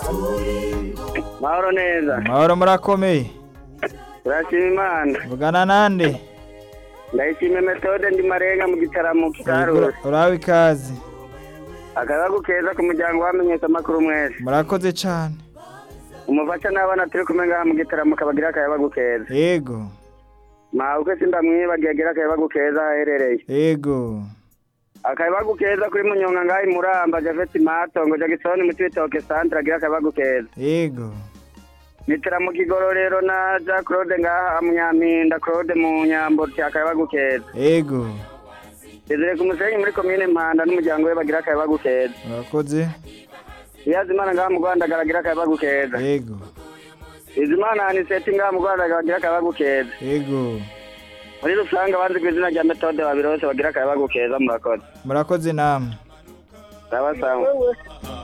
mahoro neza mahoro murakomeye turashima imana vugana nande ndayishimiye metode ndi marenga mu gitaramo kitarura urabe ikaze akayabagu keza ku muryango wamenyesha amakuru mwese murakoze cane umufasha n'abana turi kumwe ngaha mu gitaramo kabagira akayabagu keza yego mawuke sindamwibagiye agira akayabagu keza aherereye yego akayabagu keza kuri munyonga ngaha imuramba javeti matongo jagisoni mu cibitoke santre agira akayabagu keza yego nitira mu kigororero na ja claude ngaha munyampinda claude mu nyambo ti akayabagu keza yego Desire ku musenyi muri komine Mpanda n'umuryango we bagira akayabagu keza murakoze Iyazimana ngaha mu Rwanda garagira akayabagu keza yego Izimana Aniseti ngaha mu Rwanda garagira akayabagu keza yego muri rusange abanzi ku izina rya metode babirose bagira akayabagu keza murakoze murakoze namwe sawa sawa